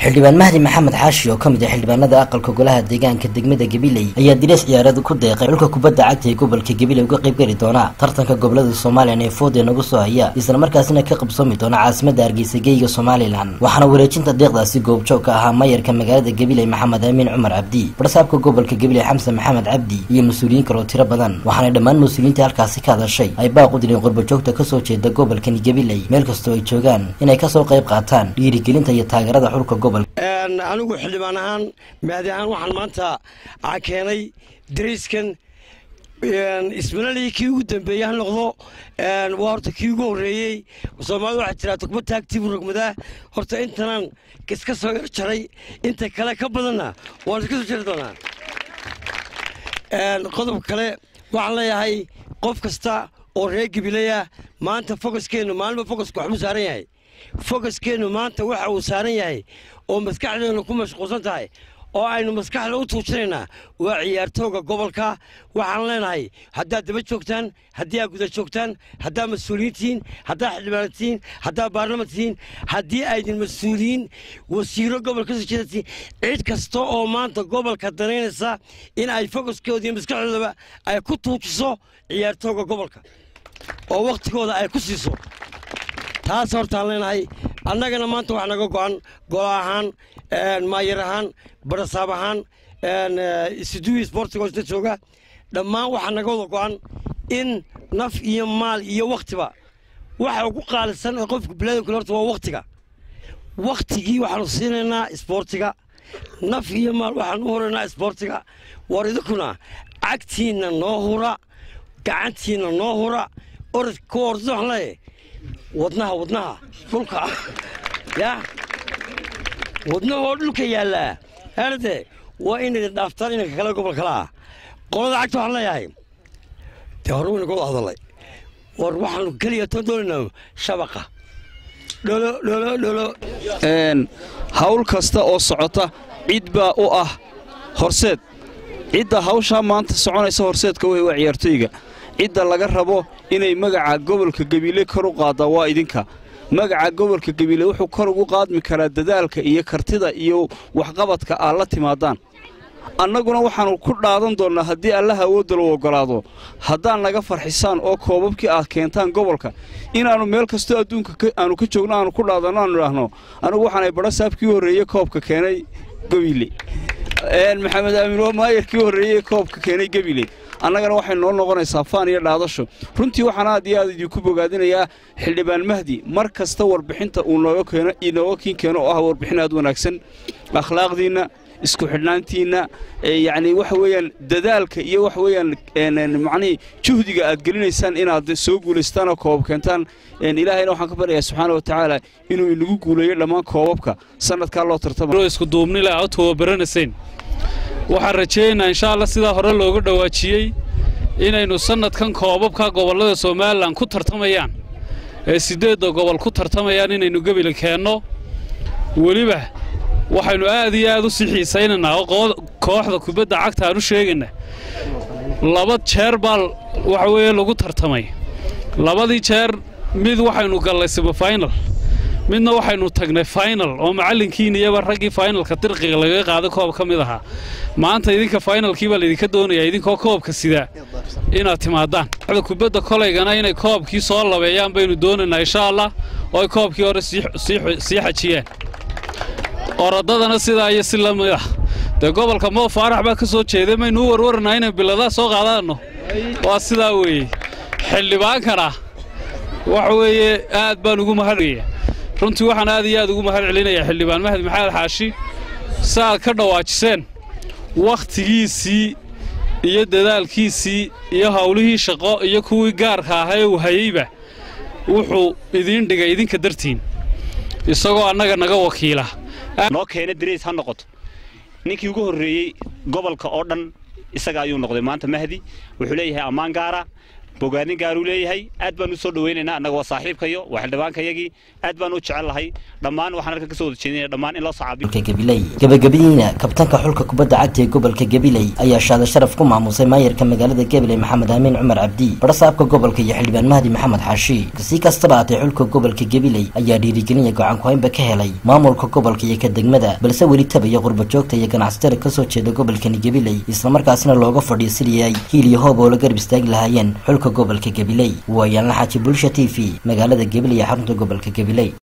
xildhibaan mahdi maxamed xaashi oo ka mid ah xildhibaanada aqalka golaha deegaanka degmada gabiley ayaa direes ciyaarada ku deeqay xulka kubadda cagta ee gobolka gabiley uga qayb geli doona tartanka gobolada somalilan ee food ee nagu soo haya isla markaasina ka qabsoomi doona caasimada hargeysa geyga somalilan waxaana wareejinta deeqdaasi goobjoog ka ahaa mayarka magaalada gabiley maxamed amiin cumar cabdi barsaabka gobolka gabiley xamse maxamed cabdi iyo mas-uuliyiin kaloo tiro badan waxaana dhammaan mas-uuliyiinta halkaasi ka hadashay ay baaq u direen qurbajoogta kasoo jeeda gobolkani gabiley meel kastoo ay joogaan inay kasoo qayb qaataan dhiirigelinta iyo taageerada xulka gobolka anigu xildhibaan ahaan mahdi ahaan waxaan maanta keenay dariiskan ismanalii kii ugu dambeeyey ha noqdo waa horta kii ugu horreeyey soomaalida waxaa jiraa tugma taagtiibu rogmadaa horta intanaan iska soo yar jaray inta kale ka badanna waan iska soo jari doonaa qodob kale waxaan leeyahay qof kasta oo reer gabileya maanta fokaskeennu maalinba fokaska waxbuu saaran yahay fokaskeennu maanta waxa uu saaran yahay oo maskaxdeennu ku mashquulsan tahay oo aynu maskaxda u tuujinaynaa waa ciyaartooga gobolka waxaan leenahay haddaad daba joogtaan haddii aad guda joogtaan haddaad mas-uuliyiin tihiin haddaad xildhibaan tihiin haddaad baarlaman tihiin haddii aydin mas-uuliyiin wasiiro gobolka kasoo jeedatiin cid kasta oo maanta gobolka danaynaysa in ay fokaskooda iyo maskaxdoodaba ay ku tuujiso ciyaartooga gobolka oo wakhtigooda ay ku siiso taas hortaan leenahay annagana maanta wax naga go'an golo ahaan maayar ahaan barasaab ahaan isduwi sportigo isla jooga dhammaan waxaa naga wada go'an in naf iyo maal iyo wakhtiba waxa ugu qaalisan ee qofka bilaadankule horta waa wakhtiga wakhtigii waxaanu siinaynaa isboortiga naf iyo maal waxaan u horaynaa isboortiga war idinkuna cagtiinna noo hura gacantiinna noo hura orad ku orda waxaan leeyahay wadnaha wadnaha dhulka yaa wadnaha oo dhulka yaallaa herde waa inay dhaaftaan inanka kale gobol kale ah qolada cagta waxaan leeyahay dee hore wayna ka wada hadalay war waxaanu keliya toon doonaynaa shabaqa dholo dholo dholo hawl kasta oo socota cid baa u ah horseed cidda hawshaa maanta soconaysa horseedka wey waa ciyaartooyga cidda laga rabo inay magaca gobolka gabiile kor u qaaddaa waa idinka magaca gobolka gabiile wuxuu kor ugu qaadmi karaa dadaalka iyo kartida iyo waxqabadka aad la timaadaan annaguna waxaannu ku dhaadan doonnaa haddii allaha awoodda lagu oggolaado haddaad naga farxisaan oo koobabkii aad keentaan gobolka inaannu meel kastoo adduunka aannu ka joogno aannu ku dhaadanno aanu idhaahno anigu waxaanay badhasaabkii horreeye koobka keenay gabiile maxamed aamin waa maayarkii horreeyey koobka keenay gabiile annagana waxay noo noqonaysaa faan iyo dhaadasho runtii waxaan aad iyo aad idinku bogaadinayaa xildhibaan mahdi mar kasta warbixinta uu nooga kiin keeno oo ah warbixin aad wanaagsan akhlaaqdiinna isku xidhnaantiinna yacni waxa weeyaan dadaalka iyo waxa weeyaan macnihii juhdiga aad gelinaysaan inaad soo guulaystaan oo koobab keentaan ilaahayna waxaan ka baryayaa subxaana wa tacaala inuu inagu guuleeyo dhammaan koobabka sannadkaa loo tartama isku duubnila aad tababaranayseen waxaan rajaynaynaa insha allah sidaa hore looga dhowaajiyey inaynu sannadkan koobabka gobollada somalilan ku tartamayaan ee siddeedda gobol ku tartamayaan inaynu gebila keenno weliba waxaynu aad iyo aad u sii xiisaynaynaa oo kooxda kubadda cagta aan u sheegayna laba jeer baa waxa weeye lagu tartamay labadii jeer mid waxaynu gallay semifinal midna waxaynu tagnay final oo macallinkiina iyaba raggii finalka dirqiga lagaga qaaday koob ka mid ahaa maanta idinka finalkii baa laydinka doonayaa idinkoo koobka sidaa inaad timaadaan da kubadda kolaygana inay koobkii soo labeeyaan baynu doonaynaa insha allah oo ay koobkii hore sii xajiyaan orodadana sidaa iyo si la mid ah dee gobolka moo faarax baa ka soo jeeday maynu u warwaranaa inay biladaa soo qaadaanno waa sidaa weeye xildhibaankana waxa weeye aad baan ugu mahadgaya runtii waxaan aad iyo aad ugu mahad celinayaa xildhibaan mahdi maxamed xaashi si aad ka dhawaajiseen wakhtigiisii iyo dadaalkiisii iyo howlihii shaqo iyo kuwii gaarka ahaa ee uu hayeyba wuxuu idiin dhigay idinka dartiin isagoo annaga naga wakiila noo keena darays ha noqoto ninkii ugu horreeyey gobolka oo dhan isaga ayuu noqday maanta mahdi wuxuu leeyahay ammaan gaara bogaadin gaaruu leeyahay aad baan u soo dhawaynaynaa annaga waa saaxiibkayo waa xildhibaankayagii aad baan u jecel lahay dhammaan waxaan halkan ka soo wada jeedinaya dhammaan in loo sacaabiyo gobolka gabiley gabagabadiina kabtanka xulka kubadda cagta ee gobolka gabiley ayaa shaada sharaf ku maamusay maayarka magaalada gabiley maxamed amiin cumar cabdi barasaabka gobolka iyo xildhibaan mahdi maxamed xaashi si kastaba haatee xulka gobolka gabiley ayaa dhiirigelinaya gacan ku-haynba ka helay maamulka gobolka iyo ka degmada balse weli tabaya qurba joogta iyo ganacsatada kasoo jeeda gobolkani gabiley islamarkaasina looga fadhiyo sidii ay hiil iyo hoob oo la garab istaagi lahaayeen xulka gobolka gabiley waayaalna xaaji bulsha t v magaalada gabiley ee xarunta gobolka gabiley